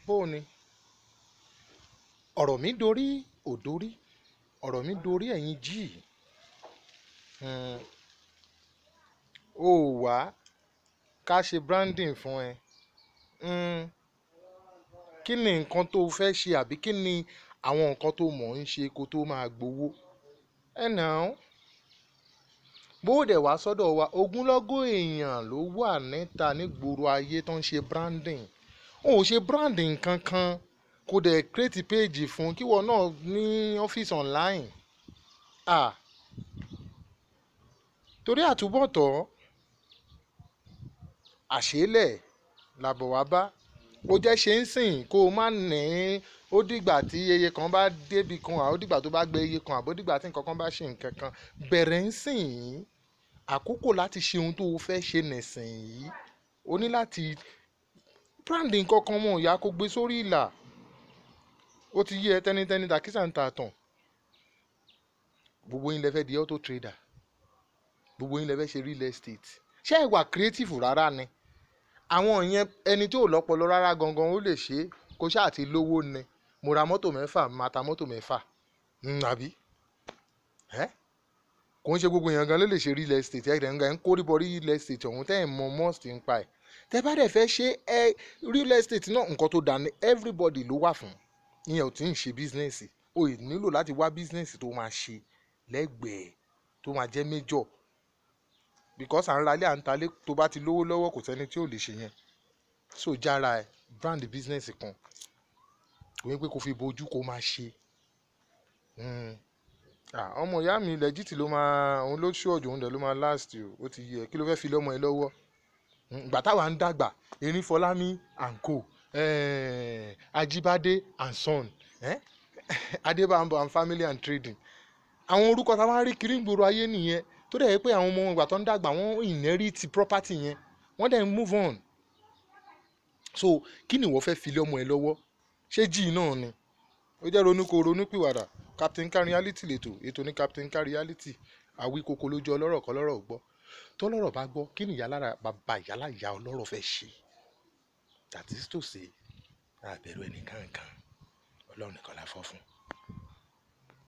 bó o ní ọ̀rọ̀ mi dorí ò dorí ọ̀rọ̀ mi dorí ẹ̀yin jí ó wá ká ṣe branding fún ẹ Mm, kí ni nǹkan tó fẹ́ ṣe àbí kí ni àwọn nǹkan tó mọ̀ ń ṣe kó tó máa gbowó ẹ nà án bó dẹ̀ wá sọ́dọ̀ wa ogúnlọ́gọ̀ èèyàn ló wà níta nígboro ayé tó ń ṣe branding ó ò ṣe branding kankan kó dẹ̀ create page fún kíwọ náà ní ọ́fíìsì online ah torí àtúbọ̀tọ̀ àṣélẹ̀ làbọ̀ wá bá ó jẹ́ ṣe ń sìn kó o má ní ó dìgbà tí iye kan bá débi kan àó dìgbà tó bá gbé iye kan àbó dìgbà tí nǹkan kan bá ṣe nǹkan kan bẹ̀rẹ̀ ń sìn yìí àkókò láti ṣe ohun tó o fẹ́ ṣe nìsìn yìí o ní láti brand nǹkan kan mọ̀ ìyá kó gbé sórí ìlà ó ti yí ẹ tẹ́nitẹ́ni tàkísà ń ta tàn gbogbo yín lẹ fẹ́ di auto trader gbogbo yín lẹ fẹ́ ṣe real estate ṣé ẹ wà creative rárá ni àwọn yẹn ẹni tí ò lọ́pọlọ rárá gangan ó lè ṣe é kó ṣáà ti lówó ni mo ra mọ́tò mẹ́fà máa ta mọ́tò mẹ́fà Mm, àbí ẹ́ kò ń ṣe gbogbo èèyàn gan ló lè ṣe real estate ẹ̀ ń ń kórìbọ real estate ọ̀hún tẹ́ ẹ̀ mọ must ń pa ẹ̀ tẹ́ bá dẹ̀ fẹ́ ṣe ẹ real estate náà nǹkan tó dà ní everybody ló wà fún ìyẹn ò tí ń ṣe business o ì nílò láti wá business tó máa ṣe lẹ́gbẹ̀ẹ́ tó máa jẹ́ major because à ń ralé à ń talé tó bá ti lówó lọ́wọ́ kò sẹ́ni tí ò lè ṣe yẹn so jára ẹ brand business kan kò ní pé kò fi bojú kó máa ṣe Mm. Ah, ọmọ ìyá mi lẹ́jìtì ló máa òun ló ṣọ́ọ̀jù òun dẹ̀ ló máa last o ó ti yẹ kí ló fẹ́ fi lọ́mọ ẹ lọ́wọ́ Mm, ìgbà táwa ń dàgbà erin fọlámi and co eh, ajibade and son eh? adébámbọ and family and trading àwọn orúkọ tá a máa ń rí kiri ìgboro ayé nìyẹn tó dẹ̀ yẹ pé àwọn ọmọ ìgbà tó ń dàgbà wọ́n inherit property yẹn wọ́n dẹ̀ ń move on so kí ni ìwọ fẹ́ fi lọ́mọ ẹ lọ́wọ́ ṣé jí náà ni ó jẹ́ ronú kó ronú pìwàdà captain car reality lètò ètò ní captain car reality àwí koko lójú ọlọ́rọ̀ kọ́ lọ́rọ̀ gbọ́ tọ́lọ́rọ̀ bá gbọ́ kí ni ìyálára bàbá ìyálà ìyá ọlọ́rọ̀ fẹ́ ṣe that is to say àbẹ̀rù ẹnìkan kan ọlọ́run nìkan la fọ́ fún